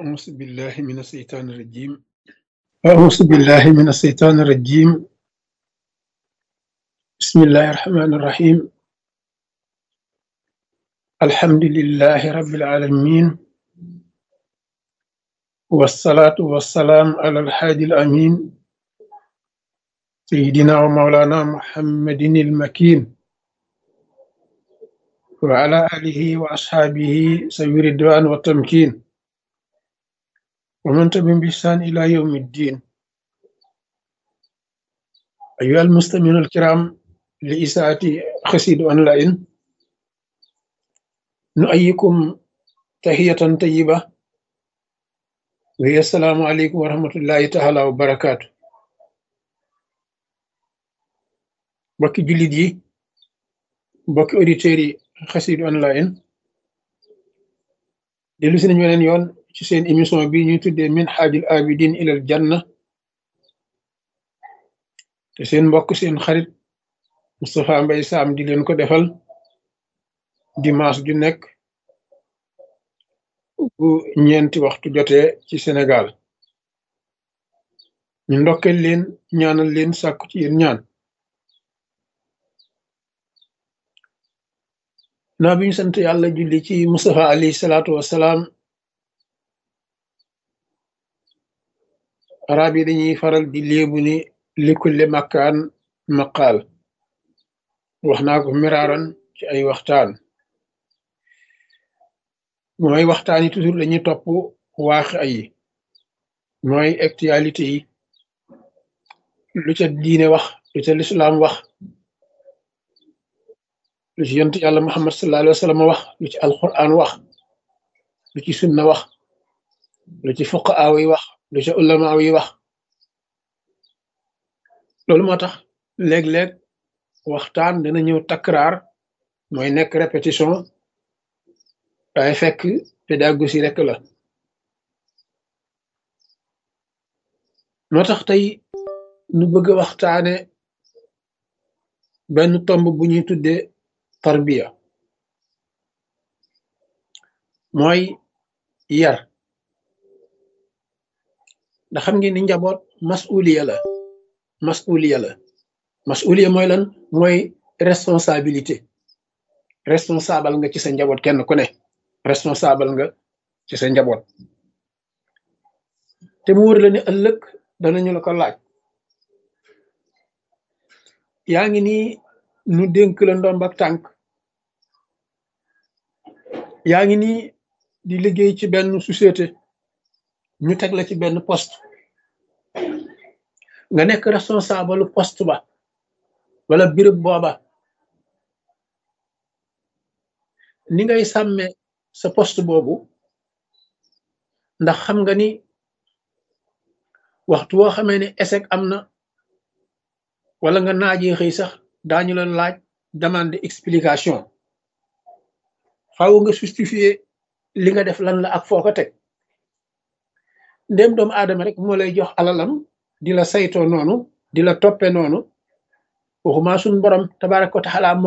أعوذ بالله من الشيطان الرجيم أعوذ بالله من الشيطان الرجيم بسم الله الرحمن الرحيم الحمد لله رب العالمين والصلاة والسلام على الحادي الأمين سيدنا ومولانا محمد المكين وعلى آله وأصحابه سوي الرضوان والتمكين ومن تبعهم بإحسان إلى يوم الدين أيها المستمعون الكرام لإساءة خسيد أونلاين نؤيكم تحية طيبة وهي السلام عليكم ورحمة الله تعالى وبركاته mbokki jullit yi mbokki auditeurs yi xasidu online dellu si nañu weneen yoon ci seen émission bi ñuy tuddee min xaajul abidin ilal janna te seen mbokk seen xarit Moustapha Mbaye Sam di leen ko defal dimanche ju nekk bu ñeenti waxtu jotee ci Sénégal ñu ndokkeel leen ñaanal leen sàkku ci yéen ñaan naa bi ñu sant yàlla julli ci Mustafa alayhi salaatu wassalaam arab yi dañuy faral di léebu ni likulli makkaan maqaal wax naa ko miraaran ci ay waxtaan mooy waxtaan yi toujours dañuy topp waax ay mooy actualité yi lu ca diine wax lu ca lislaam wax lu ci yonent yàlla muhammad sallallahu alayhi wa sallam wax lu ci alquran wax lu ci sunna wax lu ci fuqaa yi wax lu ci ulama yi wax loolu moo tax léeg-léeg waxtaan dana ñëw takraar mooy nekk répétition waaye fekk pédagogie rek la moo tax tey nu bëgg a waxtaane benn tomb bu ñuy tuddee tarbiya mooy yar ndax xam ngeen ni njaboot masuliya la masuliya la masuliya mooy lan mooy responsabilité responsable nga ci sa njaboot kenn ku ne responsable nga ci sa njaboot te mu wër la ne ëllëg danañu la ko laaj yaa ngi nii nu dénk la ndomb ak tànk yaa ngi nii di liggéey ci benn société ñu teg la ci benn poste nga nekk responsable poste ba wala béréb booba ni ngay sàmme sa poste boobu ndax xam nga ni waxtu woo xamee ne échec am na wala nga naajee xëy sax daañu la laaj demande explication faaw nga justifier li nga def lan la ak foo ko teg ndéem doomu aadama rek moo lay jox alalam di la saytoo noonu di la toppe noonu waxuma suñ borom tabaraka wa taala